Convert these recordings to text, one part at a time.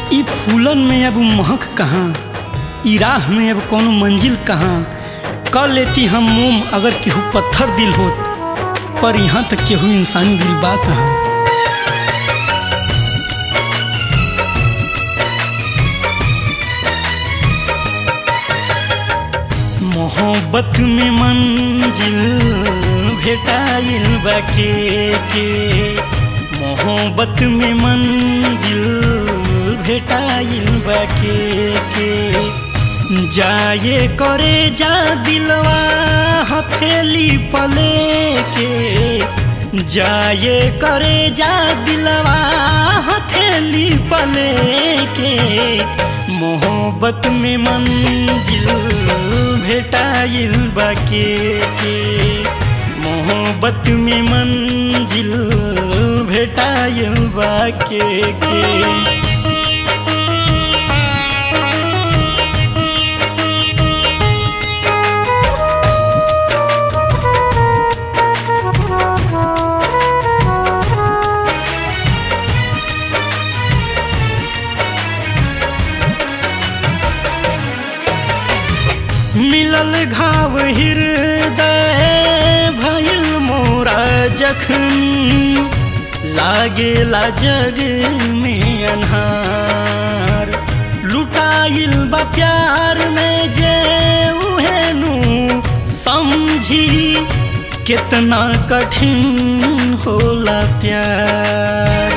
ई फूलन में अब महक कहाँ ई राह में अब कौनो मंजिल कहाँ कर लेती हम मोम अगर केहू पत्थर दिल होत पर यहाँ तक केहू इंसानी दिल बा कहाँ मोहब्बत में मंजिल भेटाइल बाके के मोहब्बत में मंजिल भेटाइल बाके के जाए करे जा दिलवा हथेली पले के जाए करे जा दिलवा हथेली पले के मोहब्बत में मंजिल भेटाइल बाके के मोहब्बत में मंजिल भेटाइल बाके के मिलल घाव हृदय भइल मोरा जखनी लागेला जग में अन्हार लुटाइल बा प्यार में जे उहेनु समझी कितना कठिन होला प्यार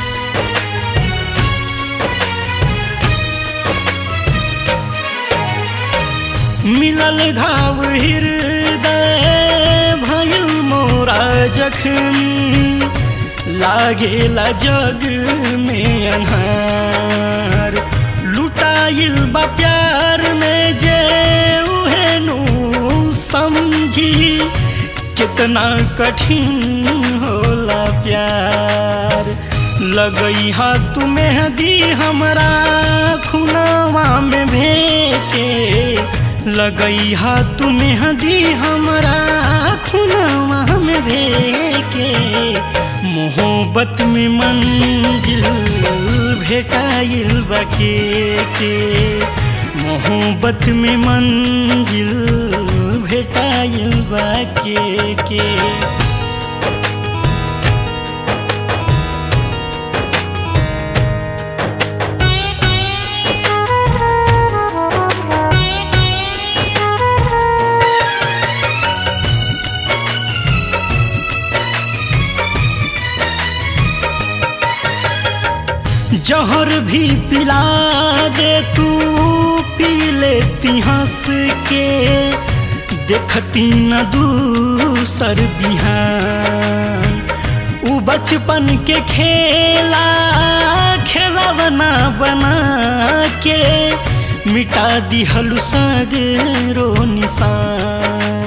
मिलल घाव हृदय भइल मोरा जखनी लागेला जग में अन्हार लुटाइल बा प्यार में जे उहेनु समझी कितना कठिन होला प्यार लगई हाथ मेहदी हमरा खुनावा में भेके लगई हाथ मेहदी हमरा खुनावा में भेके मोहब्बत में मंजिल भेटाइल बके के मोहब्बत में मंजिल भेटाइल बके के जहर भी पिला दे तू पी लेती हंस के देखती न दूसर बिहान उ बचपन के खेला खेला बना बना के मिटा दिहलु सगरो निशान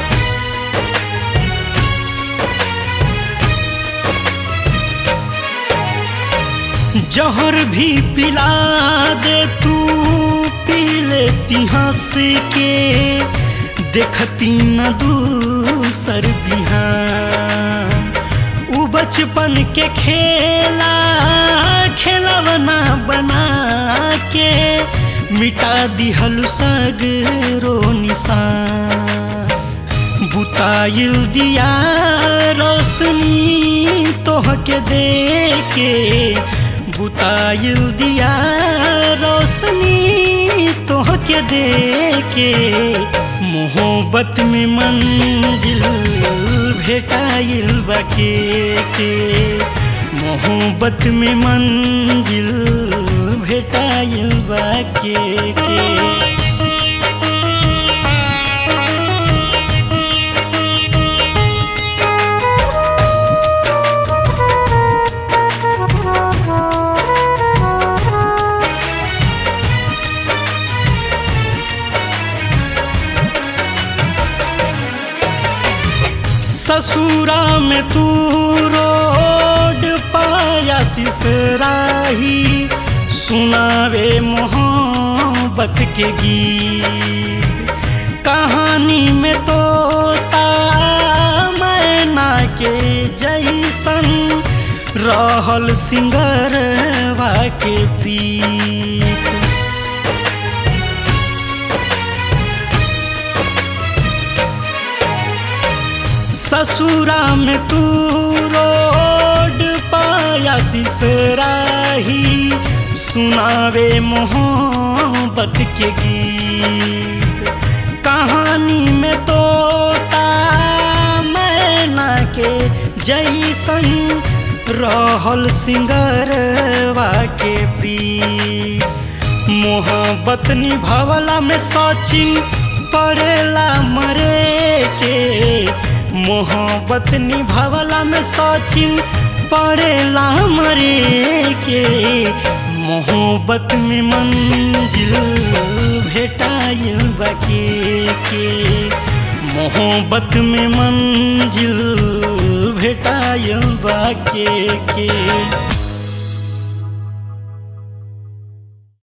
जहर भी पिला दे तू पी लेती हंस के देखती न दूसर बिहान उ बचपन के खेला खेला बना बना के मिटा दिहलु सगरो निशान बुताइल दिया रोशनी तोहके दे के बुताइल दिया रोशनी तोहके दे के मोहब्बत में मंजिल भेटाइल बके के मोहब्बत में मंजिल भेटाइल बके के ससुरा में तू रोड पाया सिसराही सुनावे मोहब्बत के गीत कहानी में तोता मैना के जैसन रहल सिंगरवा के प्रीत ससुरा में तू रोड पाया सिसराही सुनावे मोहब्बत के गीत कहानी में तोता मैना के जैसन रहल सिंगरवा के प्रीत मोहब्बत निभावला में सचिन पड़ेला मरे के मोहब्बत निभावला में सचिन पड़ेला मरे के मोहब्बत में मंजिल भेटाइल बाके के मोहब्बत में मंजिल भेटाइल बाके के